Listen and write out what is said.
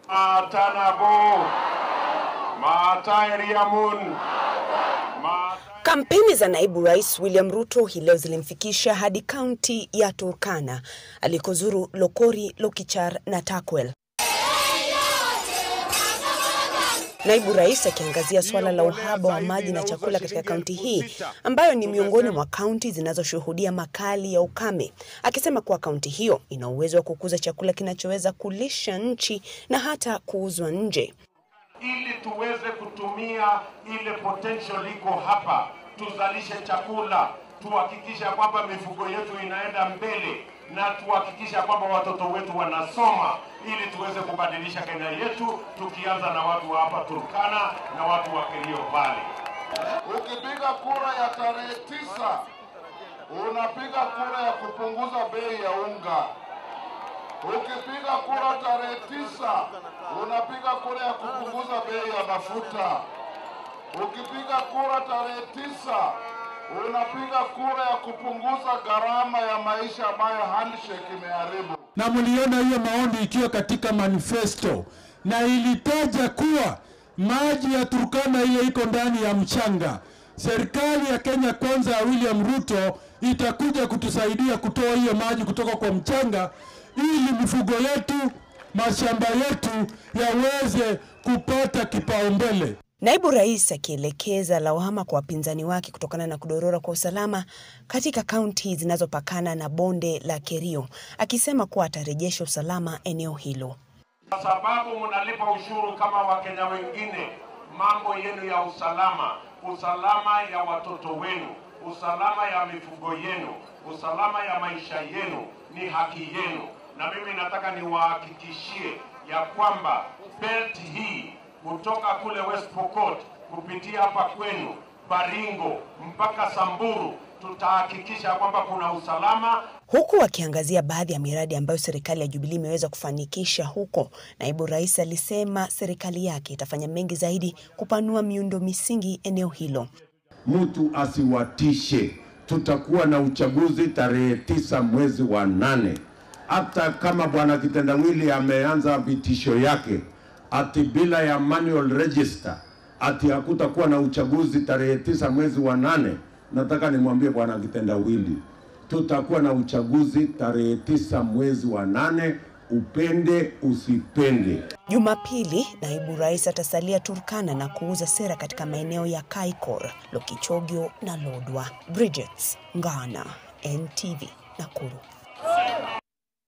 Matanabo, Mataeriamun, Mata... Kampeni za naibu rais William Ruto hii leo zilimfikisha hadi kaunti ya Turkana alikozuru Lokori, Lokichar na Takwel. Naibu rais akiangazia suala la uhaba wa maji na chakula katika kaunti hii ambayo ni miongoni mwa kaunti zinazoshuhudia makali ya ukame, akisema kuwa kaunti hiyo ina uwezo wa kukuza chakula kinachoweza kulisha nchi na hata kuuzwa nje. ili tuweze kutumia ile potential iko hapa, tuzalishe chakula, tuhakikishe kwamba mifugo yetu inaenda mbele na tuhakikishe kwamba watoto wetu wanasoma, ili tuweze kubadilisha Kenya yetu, tukianza na watu wa hapa Turkana na watu wa Kerio Valley. Ukipiga kura ya tarehe tisa unapiga kura ya kupunguza bei ya unga. Ukipiga kura tarehe tisa unapiga kura ya kupunguza bei ya mafuta. Ukipiga kura tarehe tisa unapiga kura ya kupunguza gharama ya maisha ambayo handshake imeharibu. na mliona hiyo maombi ikiwa katika manifesto na ilitaja kuwa maji ya Turkana ile iko ndani ya mchanga. Serikali ya Kenya Kwanza ya William Ruto itakuja kutusaidia kutoa hiyo maji kutoka kwa mchanga ili mifugo yetu, mashamba yetu yaweze kupata kipaumbele. Naibu rais akielekeza lawama kwa wapinzani wake kutokana na kudorora kwa usalama katika kaunti zinazopakana na bonde la Kerio, akisema kuwa atarejesha usalama eneo hilo. Kwa sababu mnalipa ushuru kama Wakenya wengine, mambo yenu ya usalama, usalama ya watoto wenu, usalama ya mifugo yenu, usalama ya maisha yenu ni haki yenu, na mimi nataka niwahakikishie ya kwamba belt hii kutoka kule West Pokot kupitia hapa kwenu Baringo mpaka Samburu tutahakikisha kwamba kuna usalama Huku akiangazia baadhi ya miradi ambayo serikali ya Jubilee imeweza kufanikisha huko, naibu rais alisema serikali yake itafanya mengi zaidi kupanua miundo misingi eneo hilo. mtu asiwatishe. Tutakuwa na uchaguzi tarehe tisa mwezi wa nane. Hata kama bwana Kitendawili ameanza vitisho yake ati bila ya manual register ati hakutakuwa na uchaguzi tarehe tisa mwezi wa nane, nataka nimwambie bwana Kitendawili tutakuwa na uchaguzi tarehe tisa mwezi wa nane, upende usipende. Jumapili, naibu rais atasalia Turkana na kuuza sera katika maeneo ya Kaikor, Lokichogio na Lodwa. Bridget Ngana, NTV, Nakuru.